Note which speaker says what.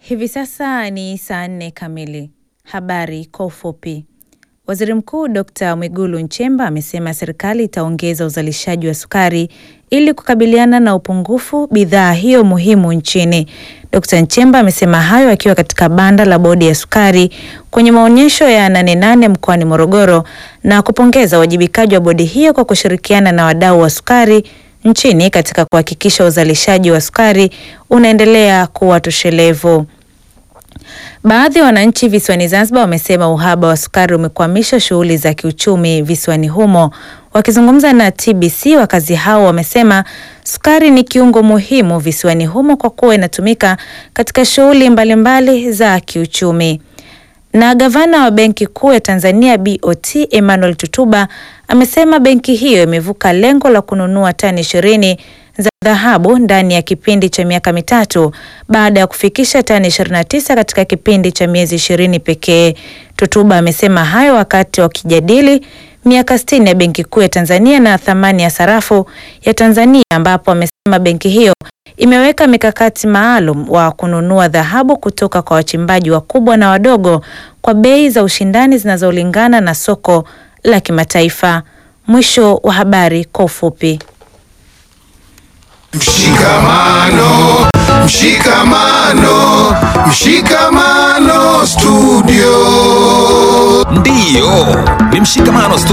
Speaker 1: Hivi sasa ni saa nne kamili. Habari kwa ufupi. Waziri Mkuu Dr. Mwigulu Nchemba amesema serikali itaongeza uzalishaji wa sukari ili kukabiliana na upungufu bidhaa hiyo muhimu nchini. Dr. Nchemba amesema hayo akiwa katika banda la bodi ya sukari kwenye maonyesho ya Nane Nane mkoani Morogoro na kupongeza uwajibikaji wa bodi hiyo kwa kushirikiana na wadau wa sukari nchini katika kuhakikisha uzalishaji wa sukari unaendelea kuwa toshelevu. Baadhi ya wananchi visiwani Zanzibar wamesema uhaba wa sukari umekwamisha shughuli za kiuchumi visiwani humo. Wakizungumza na TBC, wakazi hao wamesema sukari ni kiungo muhimu visiwani humo kwa kuwa inatumika katika shughuli mbalimbali za kiuchumi. Na gavana wa Benki Kuu ya Tanzania BOT Emmanuel Tutuba amesema benki hiyo imevuka lengo la kununua tani ishirini za dhahabu ndani ya kipindi cha miaka mitatu baada ya kufikisha tani 29 katika kipindi cha miezi ishirini pekee. Tutuba amesema hayo wakati wakijadili miaka 60 ya Benki Kuu ya Tanzania na thamani ya sarafu ya Tanzania ambapo amesema benki hiyo imeweka mikakati maalum wa kununua dhahabu kutoka kwa wachimbaji wakubwa na wadogo kwa bei za ushindani zinazolingana na soko la kimataifa. Mwisho wa habari kwa ufupi.
Speaker 2: Mshikamano, mshikamano, mshikamano studio.
Speaker 3: Ndiyo, ni Mshikamano Studio.